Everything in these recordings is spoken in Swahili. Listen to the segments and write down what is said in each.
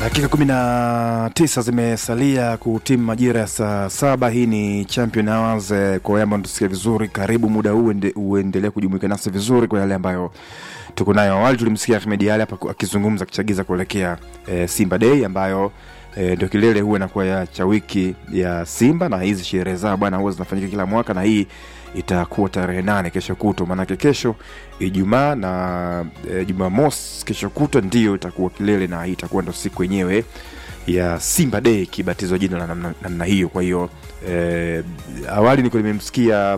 Dakika kumi na tisa zimesalia kutimu majira ya saa saba. Hii ni Champion Hours. eh, Kwa wale ambao tusikia vizuri, karibu muda huu uende- uendelee kujumuika nasi vizuri kwa yale ambayo tuko nayo. Awali tulimsikia Ahmed Ali hapa akizungumza akichagiza kuelekea eh, Simba Day ambayo eh, ndio kilele huwa inakuwa ya cha wiki ya Simba, na hizi sherehe zao bwana huwa zinafanyika kila mwaka, na hii itakuwa tarehe nane kesho kutwa, maanake kesho Ijumaa na e, Jumamosi kesho kutwa ndio itakuwa kilele, na hii itakuwa ndo siku yenyewe ya Simba Day ikibatizwa jina la namna- namna hiyo. Kwa hiyo e, awali niko nimemsikia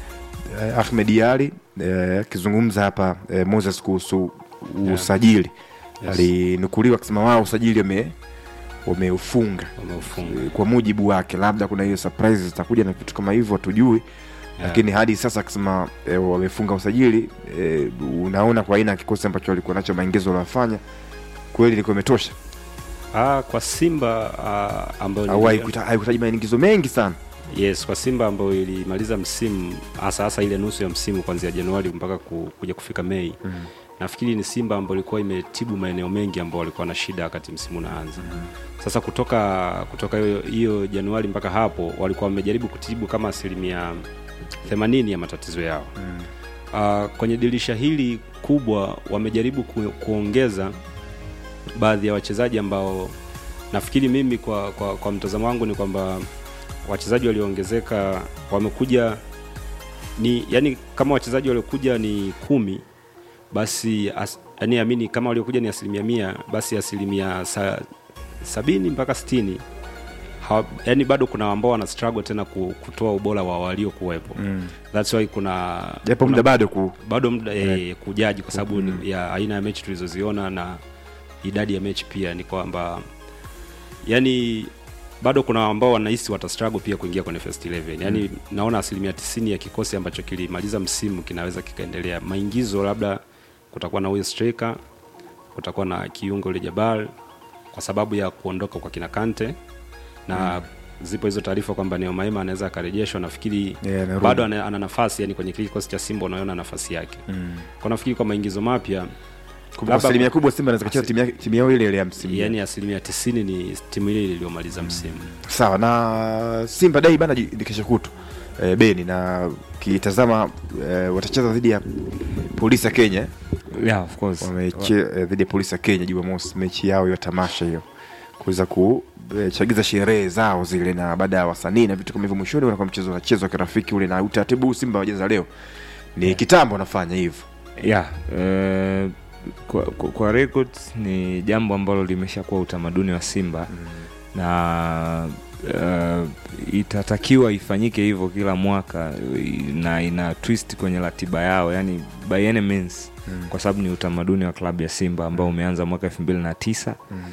e, Ahmed Ali eh, akizungumza hapa e, Moses kuhusu usajili Yes. alinukuliwa akisema wao usajili wame wameufunga wameufunga kwa mujibu wake, labda kuna hiyo surprise zitakuja na vitu kama hivyo hatujui, lakini hadi sasa akisema e, wamefunga usajili e, unaona kwa aina ya kikosi ambacho walikuwa nacho, maingizo waliofanya kweli ilikuwa imetosha, ah, kwa Simba ah, ambayo au ni- haikuhita- haikuhitaji maingizo mengi sana. yes, kwa Simba ambayo ilimaliza msimu hasa hasa ile nusu ya msimu kuanzia Januari mpaka ku, kuja kufika Mei Mm. nafikiri ni Simba ambayo ilikuwa imetibu maeneo mengi ambao walikuwa na shida wakati msimu unaanza. Sasa kutoka kutoka hiyo- hiyo Januari mpaka hapo walikuwa wamejaribu kutibu kama asilimia 80 ya matatizo yao. Uh, kwenye dirisha hili kubwa wamejaribu ku, kuongeza baadhi ya wachezaji ambao nafikiri mimi kwa, kwa, kwa mtazamo wangu ni kwamba wachezaji walioongezeka wamekuja ni yani kama wachezaji waliokuja ni kumi basi as, yani amini kama waliokuja ni asilimia mia basi asilimia sa, sabini mpaka sitini hawa- yani bado kuna ambao wana struggle tena ku- kutoa ubora wa waliokuwepo Mm. that's why kuna Japo kuna- muda bado ku bado muda eh, kujaji kwa sababu Mm. ni- ya aina ya mechi tulizoziona na idadi ya mechi pia ni kwamba yani bado kuna ambao wanahisi wata struggle pia kuingia kwenye first 11 yani naona asilimia tisini ya kikosi ambacho kilimaliza msimu kinaweza kikaendelea maingizo labda kutakuwa na huyo striker kutakuwa na kiungo ile Jabal kwa sababu ya kuondoka kwa kina Kante na zipo hizo taarifa kwamba Neo Maema anaweza akarejeshwa nafikiri Yeah, anarudi. bado ana, ana nafasi yani kwenye kile kikosi cha Simba unaona nafasi yake mm. kwa nafikiri kwa maingizo mapya Kumbuka Labda- asilimia kubwa Simba anaweza kucheza timu yake- timu yao ile ile ya msimu. yani asilimia tisini ni timu ile iliyomaliza msimu Sawa na Simba Day bana ji- ni kesho kutu e, Beni na kitazama e, watacheza dhidi ya polisi ya Kenya yeah, of course. wameche eh, dhidi ya polisi ya Kenya Jumamosi, mechi yao ya tamasha hiyo, kuweza kuchagiza sherehe zao zile, na baada ya wasanii na vitu kama hivyo, mwishoni unakuwa mchezo unachezwa wa kirafiki ule, na utaratibu huu Simba wajeza leo ni kitambo wanafanya hivyo. yeah, eh, kwa, kwa, kwa records ni jambo ambalo limeshakuwa utamaduni wa Simba na uh, itatakiwa ifanyike hivyo kila mwaka na ina twist kwenye ratiba yao yani by any means kwa sababu ni utamaduni wa klabu ya Simba ambao umeanza mwaka elfu mbili na tisa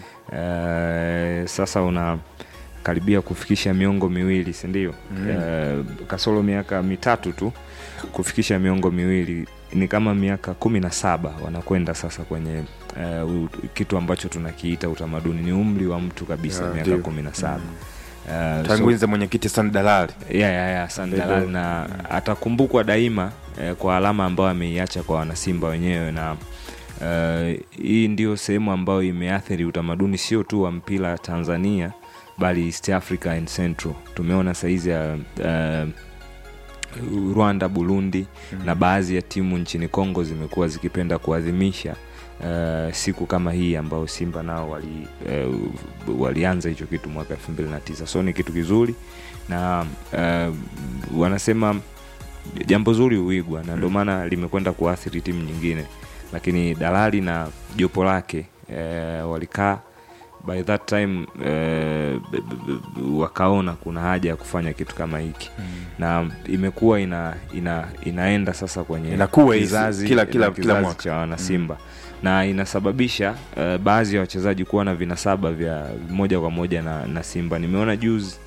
Eh, sasa una karibia kufikisha miongo miwili sindio Mm. Eh, kasoro miaka mitatu tu kufikisha miongo miwili ni kama miaka kumi na saba wanakwenda sasa kwenye eh, u- kitu ambacho tunakiita utamaduni ni umri wa mtu kabisa Yeah, miaka ndio. kumi na saba Eh, Tangu so- enzi za mwenyekiti San Dalali ya ya ya Sandalal Ndio. na atakumbukwa daima eh, kwa alama ambayo ameiacha kwa wanasimba wenyewe na eh, hii ndio sehemu ambayo imeathiri utamaduni sio tu wa mpira Tanzania bali East Africa and Central. Tumeona saizi ya eh, Rwanda, Burundi na baadhi ya timu nchini Kongo zimekuwa zikipenda kuadhimisha uh, siku kama hii ambayo Simba nao wali, uh, walianza hicho kitu mwaka elfu mbili na tisa so ni kitu kizuri na uh, wanasema jambo zuri huigwa na ndio maana limekwenda kuathiri timu nyingine lakini dalali na jopo lake uh, walikaa by that time eh, b- b- b- wakaona kuna haja ya kufanya kitu kama hiki na imekuwa ina, ina inaenda sasa kwenye Inakuwa hizi, kizazi kila- kila- na kila kizazi mwaka. cha wanasimba na inasababisha uh, baadhi ya wachezaji kuwa na vinasaba vya moja kwa moja na, na simba nimeona juzi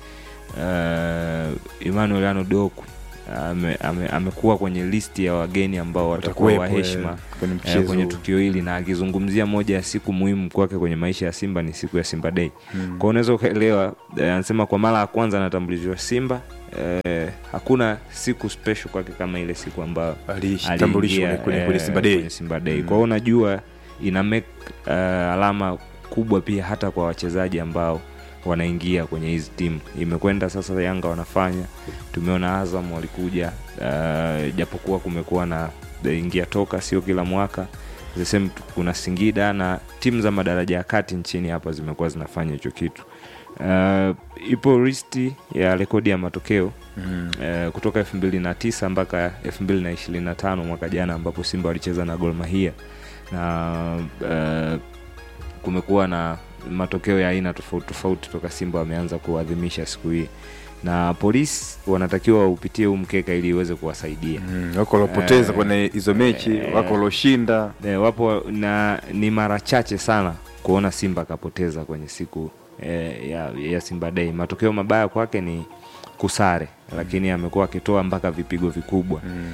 uh, emmanuel ano doku ame, ame, amekuwa kwenye listi ya wageni ambao watakuwa wa Watakuwepo, heshima eh, kwenye eh, mchezo kwenye tukio hili na akizungumzia moja ya siku muhimu kwake kwenye maisha ya simba ni siku ya simba day Mm. kwao unaweza ukaelewa eh, anasema kwa mara ya kwanza anatambulishwa simba eh, hakuna siku special kwake kama ile siku ambayo alitambulishwa aliingia, kwenye, kwenye eh, Simba Day. kwenye Simba Day. Mm. Kwa hiyo unajua ina make uh, alama kubwa pia hata kwa wachezaji ambao wanaingia kwenye hizi timu imekwenda sasa yanga wanafanya tumeona azam walikuja uh, japokuwa kumekuwa na ingia toka sio kila mwaka the same tu- kuna singida na timu za madaraja ya kati nchini hapa zimekuwa zinafanya hicho kitu uh, ipo listi ya rekodi ya matokeo Mm. uh, kutoka 29 mpaka 2025 mwaka jana ambapo simba walicheza na gol mahia na uh, kumekuwa na matokeo ya aina tofauti tofauti toka simba wameanza kuadhimisha siku hii na polisi wanatakiwa upitie huu mkeka ili iweze kuwasaidia Mm, wako waliopoteza Eh, kwenye hizo mechi eh, wako walioshinda e, wapo na ni mara chache sana kuona simba akapoteza kwenye siku e, ya, ya simba dei matokeo mabaya kwake ni kusare lakini amekuwa akitoa mpaka vipigo vikubwa Mm.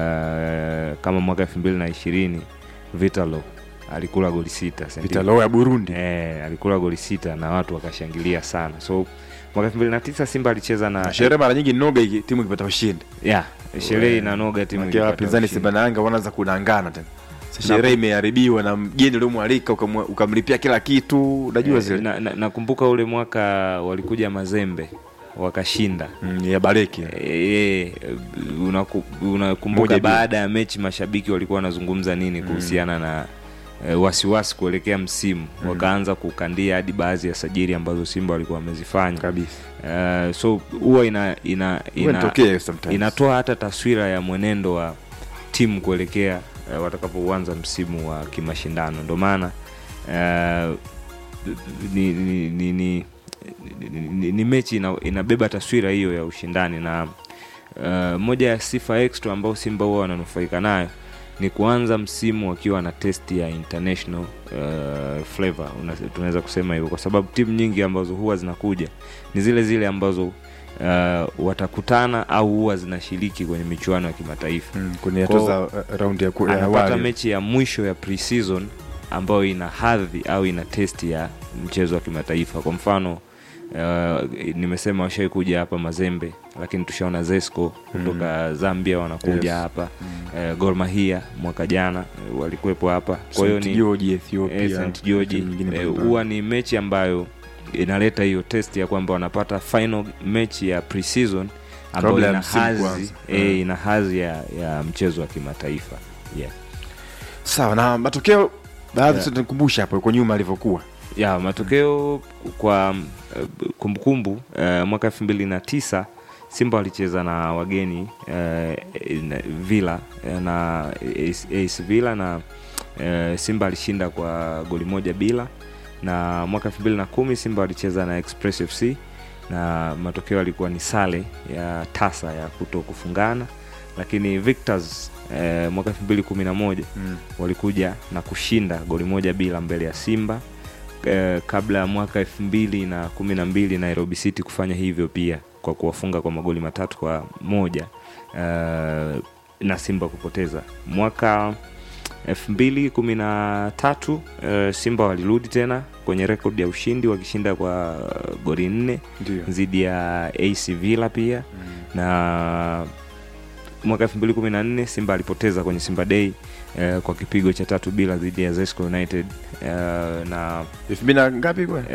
e, kama mwaka elfu mbili na ishirini vitalo alikula goli sita si ndio? vitalo ya burundi e, alikula goli sita na watu wakashangilia sana so mwaka elfu mbili na tisa simba alicheza na sherehe mara nyingi noga iki- timu ikipata ushindi ya sherehe inanoga timu Maana ikipata wapinzani ushindi. simba na yanga wanaanza kunangana tena Sasa sherehe imeharibiwa na mgeni uliomwalika ukamwa- ukamlipia kila kitu unajua Eh, zile na- na- nakumbuka ule mwaka walikuja mazembe wakashinda Mm, ya bareki Eh, unaku- unakumbuka Moja bila. baada ya mechi mashabiki walikuwa wanazungumza nini kuhusiana na eh, wasiwasi kuelekea msimu wakaanza kukandia hadi baadhi ya sajiri ambazo simba walikuwa wamezifanya kabisa Eh, so huwa ina, ina, Huwa ina, inatokea sometimes. inatoa hata taswira ya mwenendo wa timu kuelekea uh, watakapouanza msimu wa kimashindano ndio maana uh, ni, ni, ni, ni, ni, ni, ni mechi ina, inabeba taswira hiyo ya ushindani na uh, moja ya sifa extra ambayo simba huwa wananufaika nayo ni kuanza msimu wakiwa na test ya international uh, flavor una- tunaweza kusema hivyo kwa sababu timu nyingi ambazo huwa zinakuja ni zile zile ambazo uh, watakutana au huwa zinashiriki kwenye michuano ya kimataifa Mm, kwenye hatua Kwa- za uh, raundi ya ku- ya anapata awali mechi ya mwisho ya pre-season ambayo ina hadhi au ina testi ya mchezo wa kimataifa kwa mfano uh, nimesema washai kuja hapa mazembe lakini tushaona zesco kutoka zambia wanakuja Yes. hapa uh, Gor Mahia mwaka jana uh, walikuwepo hapa kwa hiyo St. ni George, Ethiopia, eh, St. George timu nyingine eh, mbalimbali. huwa ni mechi ambayo inaleta hiyo test ya kwamba wanapata final mechi ya pre-season ambayo Kabla ya ina msimu hazi, kuanza. eh, Mm. ina hazi ya, ya mchezo wa kimataifa yeah. sawa na matokeo baadhi Yeah. tunakumbusha hapo uko nyuma alivyokuwa ya matokeo kwa mm, eh, kumbukumbu eh, mwaka elfu mbili na tisa simba walicheza na wageni eh, na villa eh, na AS AS villa na eh, simba alishinda kwa goli moja bila na mwaka elfu mbili na kumi simba walicheza na express fc na matokeo yalikuwa ni sale ya tasa ya kuto kufungana lakini victors eh, mwaka elfu mbili kumi na moja mm. walikuja na kushinda goli moja bila mbele ya simba eh, kabla ya mwaka elfu mbili na kumi na mbili nairobi city kufanya hivyo pia kwa kuwafunga kwa magoli matatu kwa moja eh, na simba kupoteza mwaka elfu mbili kumi na tatu eh, simba walirudi tena kwenye rekodi ya ushindi wakishinda kwa goli nne ndio dhidi ya ac villa pia na mwaka 2014 simba alipoteza kwenye simba day eh, kwa kipigo cha tatu bila dhidi ya zesco united eh, na elfu mbili na ngapi kwa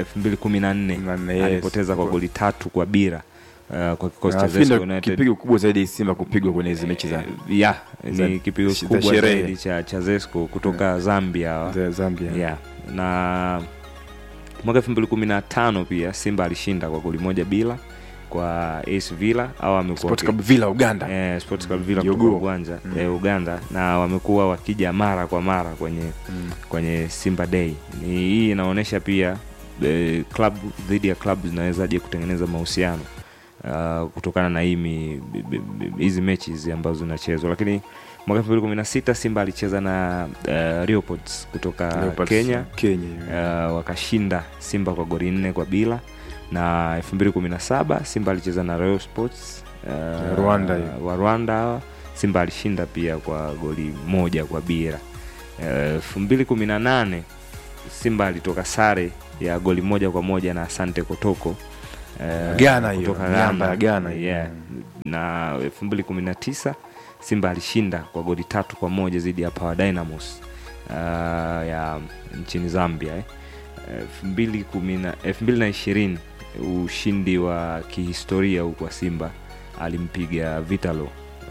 2014 yes. alipoteza kwa goli tatu kwa bira eh, kwa kikosi cha Nafikiri zesco ndo united kipigo kubwa zaidi Simba kupigwa kwenye hizi mechi za, Eh, ya za- ni kipigo za kikubwa sherehe. zaidi cha, cha zesco kutoka zambia hawa za Zambia yeah. na mwaka elfu mbili kumi na tano pia simba alishinda kwa goli moja bila kwa AS Villa au amekuwa Sport Club Villa Uganda eh, Sports Club Villa Jogoo. kutoka Uganda, eh, Uganda na wamekuwa wakija mara kwa mara kwenye Mm. kwenye Simba Day. Ni hii inaonyesha pia eh, club dhidi ya club zinawezaje kutengeneza mahusiano uh, kutokana na hii mi- bi- bi- bi- hizi mechi hizi ambazo zinachezwa, lakini mwaka elfu mbili kumi na sita Simba alicheza na uh, Leopards kutoka Leopards, Kenya Kenya uh, wakashinda Simba kwa goli nne kwa bila na 2017 Simba alicheza na Royal Sports uh, Rwanda hiyo. wa Rwanda hawa Simba alishinda pia kwa goli moja kwa bila. elfu mbili kumi na nane Simba alitoka sare ya goli moja kwa moja na Asante Kotoko eh, Ghana hiyo, kutoka miamba ya Ghana. Ghana hiyo. yeah. na elfu mbili kumi na tisa Simba alishinda kwa goli tatu kwa moja dhidi ya Power Dynamos uh, ya nchini Zambia eh. elfu mbili kumi na- elfu mbili na ishirini ushindi wa kihistoria huku wa Simba alimpiga Vitalo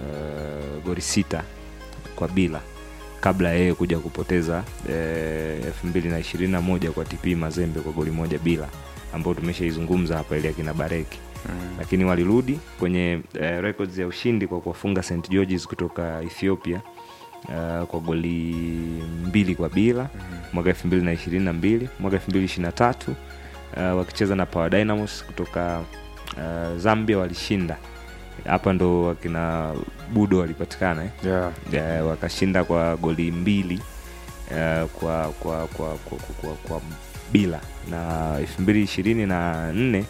uh, goli sita kwa bila kabla ya yeye kuja kupoteza elfu mbili na ishirini na moja kwa TP Mazembe kwa goli moja bila ambao tumeshaizungumza hapa ile akina Bareki lakini walirudi kwenye eh, records ya ushindi kwa kuwafunga St George's kutoka Ethiopia uh, kwa goli mbili kwa bila mwaka elfu mbili na ishirini na mbili mwaka elfu mbili ishirini na tatu uh, wakicheza na Power Dynamos kutoka uh, Zambia walishinda hapa ndo wakina Budo walipatikana eh? yeah. Eh, wakashinda kwa goli mbili eh, kwa, kwa, kwa, kwa, kwa, kwa, kwa bila na elfu mbili ishirini na nne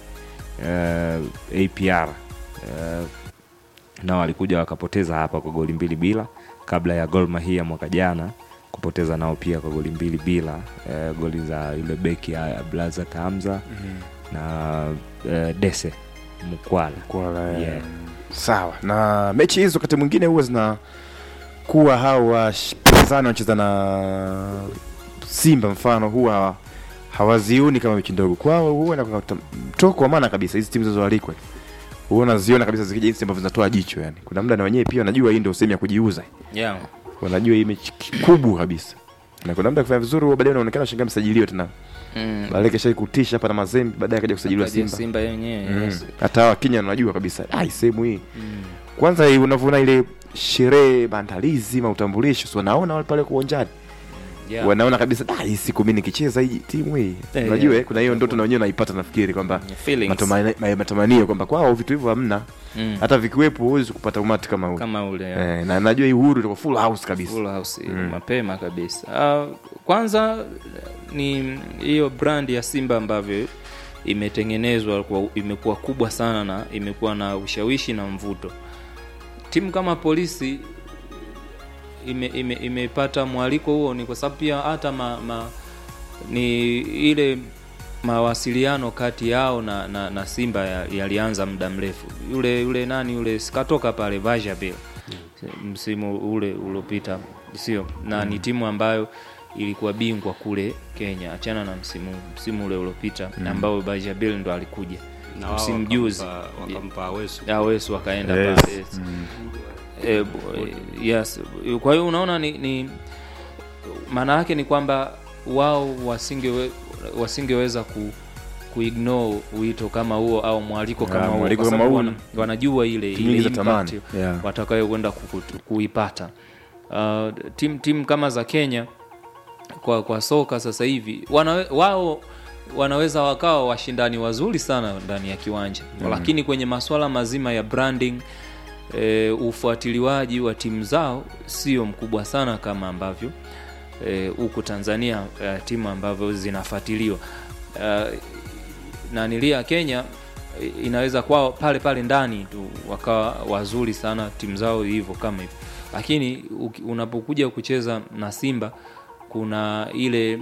eh, APR eh, nao walikuja wakapoteza hapa kwa goli mbili bila kabla ya Gor Mahia mwaka jana kupoteza nao pia kwa goli mbili bila eh, goli za yule beki ya Blaza Kamza na eh, Dese Mkwala Kwala, eh, Yeah. sawa na mechi hizo wakati mwingine huwa zinakuwa hao wapinzani wanacheza na simba mfano huwa hawazioni kama mechi ndogo kwao huwa na mtoko wa maana kabisa hizi timu zilizoalikwa huwa unaziona kabisa zikija jinsi ambavyo zinatoa jicho yani kuna muda na wenyewe pia wanajua hii ndio sehemu ya kujiuza yeah. wanajua hii mechi kubwa kabisa na kuna muda kufanya vizuri huwa baadaye unaonekana shangaa msajiliwa tena mm. baadaye kesha kutisha hapa na mazembe baadaye akaja kusajiliwa Kaja simba simba yenyewe Mm. yes. hata wakenya wanajua kabisa "Ah, hii sehemu hii mm. kwanza hii unavyoona ile sherehe maandalizi mautambulisho si wanaona wale pale uwanjani yeah. wanaona kabisa "Ah, hii siku mi nikicheza hii timu hii Eh, unajua yeah. eh, kuna hiyo ndoto na wenyewe naipata nafikiri kwamba Feelings. matamani- ma- matamanio kwamba kwao vitu hivyo hamna Mm. hata vikiwepo huwezi kupata umati kama huu kama ule yeah. eh, na najua hii uhuru itakuwa full house kabisa Full house Mm. mapema kabisa uh, kwanza ni hiyo brand ya simba ambavyo imetengenezwa kwa, imekuwa kubwa sana na imekuwa na ushawishi na mvuto timu kama polisi ime, ime, imepata mwaliko huo ni kwa sababu pia hata ma, ma, ni ile mawasiliano kati yao na, na, na simba ya- yalianza muda mrefu yule yule nani yule sikatoka pale Vajabil msimu ule uliopita sio na ni timu ambayo ilikuwa bingwa kule Kenya achana na msimu msimu ule uliopita ambao Bajabil ndo alikuja Na wao msimu juzi wakampa- wakampa Awesu. Awesu wakaenda Yes. pale yes. Eh, bo- eh, yes kwa hiyo unaona ni, ni maana yake ni kwamba wao wasingewe, wasingeweza ku kuignore wito kama huo au mwaliko kama Yeah, huo mwaliko kwa kama sababu huo. wana, wanajua ile Timu ile nyingi za impact tamani. Yeah. watakayokwenda kukutu- kuipata uh, tim tim kama za Kenya kwa kwa soka sasa hivi wana, wao wanaweza wakawa washindani wazuri sana ndani ya kiwanja mm. lakini kwenye masuala mazima ya branding e, ufuatiliwaji wa timu zao sio mkubwa sana kama ambavyo huku e, Tanzania e, timu ambavyo zinafuatiliwa e, nanilia Kenya e, inaweza kuwa pale pale ndani tu wakawa wazuri sana timu zao hivyo kama hivyo, lakini uki- unapokuja kucheza na Simba kuna ile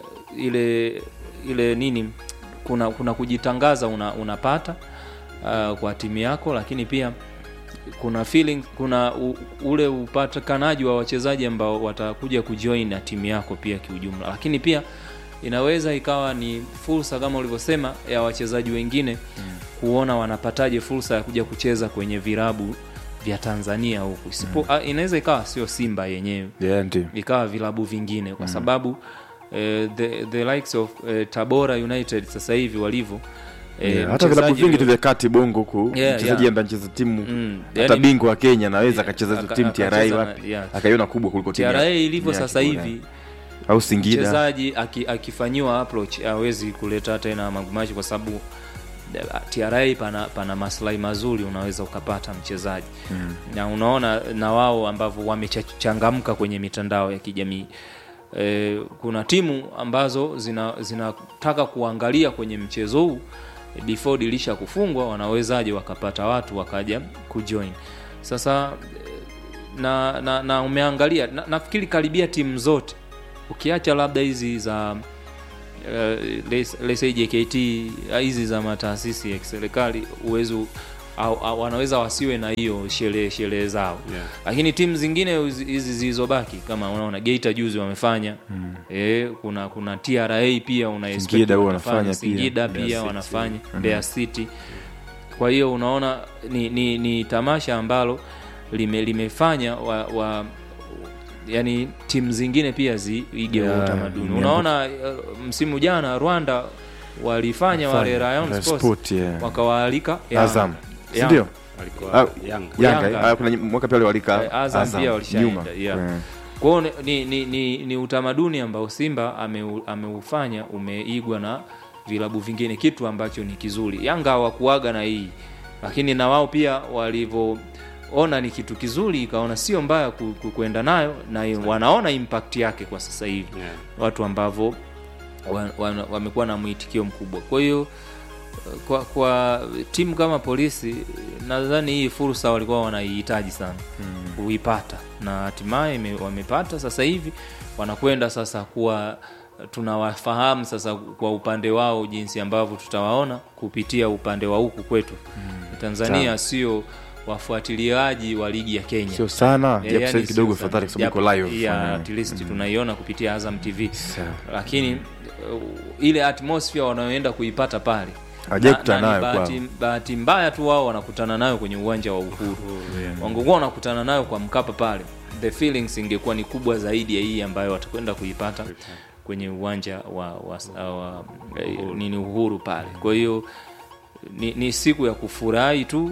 ile ile nini kuna kuna kujitangaza una, unapata uh, kwa timu yako lakini pia kuna feeling kuna u, ule upatikanaji wa wachezaji ambao watakuja kujoin na timu yako pia kiujumla lakini pia inaweza ikawa ni fursa kama ulivyosema ya wachezaji wengine mm. kuona wanapataje fursa ya kuja kucheza kwenye virabu vya Tanzania huku Isipo, mm. inaweza ikawa sio Simba yenyewe yeah, ndio ikawa vilabu vingine kwa sababu eh, the, the likes of eh, Tabora United sasa hivi walivyo eh, Yeah, hata vilabu mchezaji- vingi tu vya kati bongo huku Yeah, mchezaji yeah. ambaye anacheza timu Mm, hata yani- bingwa wa Kenya anaweza Yeah, akacheza aka- timu TRA akacheza na- wapi yeah. akaiona kubwa kuliko timu TRA yake- ilivyo yake sasa bora. hivi au Singida mchezaji aki- akifanyiwa approach hawezi kuleta tena magumashi kwa sababu TRA pana, pana maslahi mazuri unaweza ukapata mchezaji mm. na unaona na wao ambavyo wamechangamka kwenye mitandao ya kijamii e, kuna timu ambazo zina- zinataka kuangalia kwenye mchezo huu before dirisha kufungwa wanawezaje wakapata watu wakaja kujoin sasa eh, na, na, na umeangalia na, nafikiri karibia timu zote ukiacha labda hizi za uh, let's, let's say JKT uh, hizi za mataasisi ya kiserikali uwezi au, au wanaweza wasiwe na hiyo sherehe sherehe zao Yeah. lakini timu zingine hizi hizi zilizobaki kama unaona Geita juzi wamefanya mm. e, kuna kuna TRA pia una expect Singida huwa wanafanya. wanafanya pia. Singida Mbeya pia City. wanafanya Mbeya City kwa hiyo unaona ni, ni, ni tamasha ambalo lime, limefanya wa, wa yani timu zingine pia ziige Yeah, yeah, utamaduni imeambuka. unaona uh, msimu jana Rwanda walifanya wale Rayon Rayon Sports Sport, yeah. wakawaalika Yanga. Azam Yanga. sindio Walikuwa Ah, Yanga. Yanga Yanga. ah, kuna mwaka pia waliwalika Eh, Azam pia walishaenda, nyuma yeah. Eh, Kwa hiyo ni, ni, ni, ni utamaduni ambao Simba ameu- ameufanya umeigwa na vilabu vingine, kitu ambacho ni kizuri. Yanga hawakuaga na hii, lakini na wao pia walivyoona ni kitu kizuri, ikaona sio mbaya ku- ku- kuenda nayo, na wanaona impact yake kwa sasa hivi Yeah. watu ambavyo wa- wa- wamekuwa na mwitikio mkubwa. Kwa hiyo kwa, kwa timu kama polisi nadhani hii fursa walikuwa wanaihitaji sana kuipata na hatimaye ime- wamepata sasa hivi wanakwenda sasa kuwa tunawafahamu sasa kwa upande wao jinsi ambavyo tutawaona kupitia upande wa huku kwetu tanzania sio wafuatiliaji wa ligi ya kenya sio sana Eh, japo yani sasa hivi kidogo sio sana. afadhali kwa sababu Japo- iko live yeah, eh. at least tunaiona kupitia azam tv Sawa. lakini uh, ile atmosphere wanayoenda kuipata pale Hawajakutana Na- na nayo ni bahati, kwao. bahati mbaya tu wao wanakutana nayo kwenye uwanja wa uhuru wangekuwa wanakutana nayo kwa mkapa pale the feelings ingekuwa ni kubwa zaidi ya hii ambayo watakwenda kuipata kwenye uwanja wa, wa, wa eh, nini uhuru pale kwa hiyo ni, ni siku ya kufurahi tu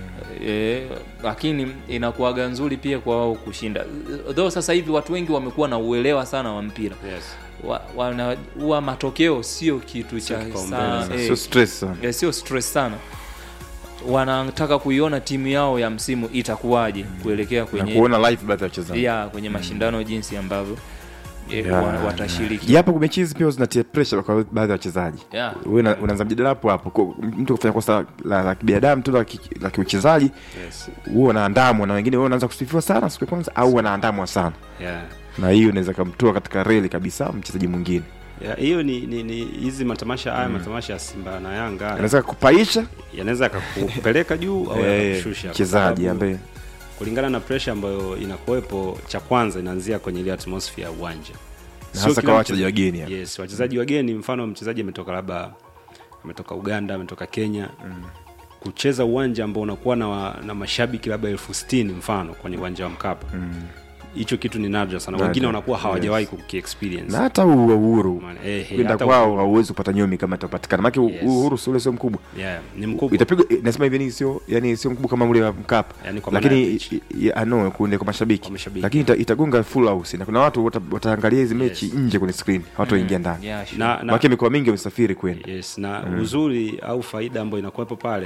eh, lakini inakuwaga nzuri pia kwa wao kushinda though sasa hivi watu wengi wamekuwa na uelewa sana wa mpira Yes. wa, wana, huwa matokeo sio kitu cha kipaumbele saa- sana. eh, sio stress sana eh, sio stress sana wanataka kuiona timu yao ya msimu itakuwaje kuelekea na kwenye kuona live baadhi ya wachezaji ya kwenye mashindano jinsi ambavyo eh, Yeah, wa- watashiriki japo mechi hizi pia zinatia pressure kwa baadhi ya wachezaji Yeah. Wewe una- unaanza mjadala hapo hapo Kwa- mtu kufanya kosa la, la kibinadamu tu la ki- la kiuchezaji Yes. huo wanaandamwa na wengine wao wanaanza kusifiwa sana siku ya kwanza au wanaandamwa sana Yeah. na hiyo inaweza kamtoa katika reli kabisa mchezaji mwingine Yeah, hiyo ni ni ni hizi matamasha haya matamasha ya Simba na Yanga haya, anaweza kupaisha yanaweza yakakupeleka juu au eh, yakakushusha kwa mchezaji sababu ambaye kulingana na pressure ambayo inakuwepo, cha kwanza inaanzia kwenye ile atmosphere ya uwanja, Na Sio hasa kila kwa wachezaji mchezaji- wageni hapa. Yes, wachezaji wageni, mfano mchezaji ametoka labda ametoka Uganda, ametoka Kenya kucheza uwanja ambao unakuwa na, wa- na mashabiki labda elfu sitini mfano kwenye uwanja wa Mkapa hicho kitu ni nadra sana. Nadra, Wengine wanakuwa hawajawahi yes. kukiexperience na hata huu wa uhuru Maana, eh, kwenda hata kwao uhuru. hauwezi kupata nyomi kama itapatikana maake Yes. uhuru ule sio mkubwa yeah, ni mkubwa itapigwa nasema hivi ni sio yani sio mkubwa kama ule wa mkapa Yani kwa maana ya lakini pitch. i- i- ano kuende kwa mashabiki Kwa mashabiki. lakini ita, itagonga full house na kuna watu wata- wataangalia hizi mechi Yes. nje kwenye screen hawataingia ndani Yeah, sure. na, na, maake mikoa mingi wamesafiri kwenda yes, na uzuri au faida ambayo inakuwepo pale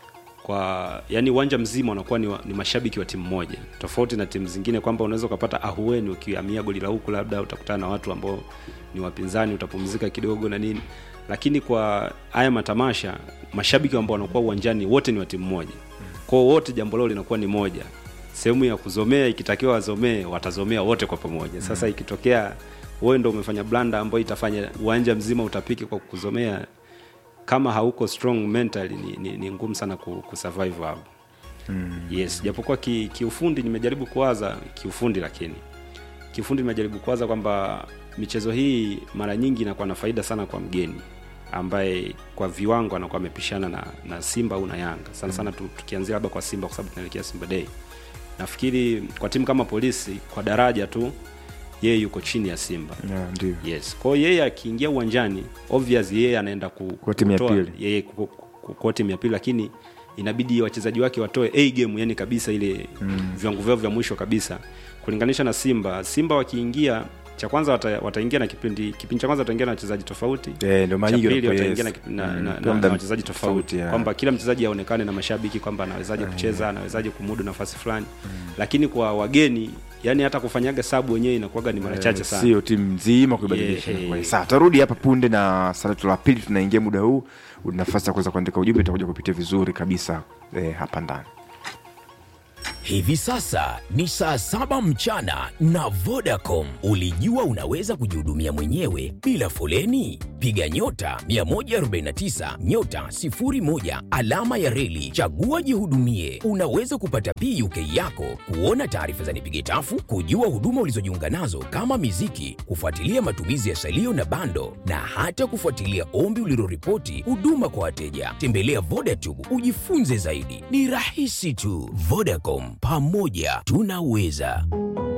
kwa yani uwanja mzima unakuwa ni, wa, ni mashabiki wa timu moja tofauti na timu zingine kwamba unaweza ukapata ahueni ukiamia goli la huku labda utakutana na watu ambao ni wapinzani utapumzika kidogo na nini lakini kwa haya matamasha mashabiki ambao wanakuwa uwanjani wote ni wa timu moja kwao wote jambo lao linakuwa ni moja sehemu ya kuzomea ikitakiwa wazomee watazomea wote kwa pamoja sasa ikitokea wewe ndo umefanya blanda ambayo itafanya uwanja mzima utapike kwa kuzomea kama hauko strong mentally ni, ni, ni ngumu sana ku, kusurvive hapo mm. yes japokuwa ki- kiufundi nimejaribu kuwaza kiufundi lakini kiufundi nimejaribu kuwaza kwamba michezo hii mara nyingi inakuwa na faida sana kwa mgeni ambaye kwa viwango anakuwa amepishana na, na simba au na yanga sana sana tu, tukianzia labda kwa simba kwa sababu tunaelekea simba day nafikiri kwa timu kama polisi kwa daraja tu yeye yuko chini ya simba yeah, ndio yes kwa hiyo yeye akiingia uwanjani obvious yeye anaenda ku, Kwa timu ya kutoa- pili. yeye ku- ku- kwa timu ya pili lakini inabidi wachezaji wake watoe a game yani kabisa ile mm. viwango vyao vya mwisho kabisa kulinganisha na simba simba wakiingia cha kwanza wata, wataingia na kipindi kipindi cha kwanza wataingia na wachezaji tofauti Eh, ndio mara cha nyingi pili wanakuwa wataingia na, yes. kipi- na, Mm, na, kwa na, muda na wachezaji tofauti yeah. kwamba kila mchezaji aonekane na mashabiki kwamba anawezaje kucheza anawezaje kumudu nafasi fulani lakini kwa wageni yani hata kufanyaga sabu wenyewe inakuwaga ni mara chache sana sio timu nzima kuibadilisha Yeah, inakuwa. yeah. Sawa, tarudi hapa punde na salatu la pili tunaingia muda huu una nafasi ya kuweza kuandika ujumbe itakuja kupitia vizuri kabisa eh, hapa ndani Hivi sasa ni saa saba mchana na Vodacom. Ulijua unaweza kujihudumia mwenyewe bila foleni? Piga nyota 149 nyota 01 alama ya reli, chagua jihudumie. Unaweza kupata PUK yako, kuona taarifa za nipige tafu, kujua huduma ulizojiunga nazo kama miziki, kufuatilia matumizi ya salio na bando, na hata kufuatilia ombi uliloripoti huduma kwa wateja. Tembelea Vodacom ujifunze zaidi, ni rahisi tu. Vodacom, pamoja tunaweza.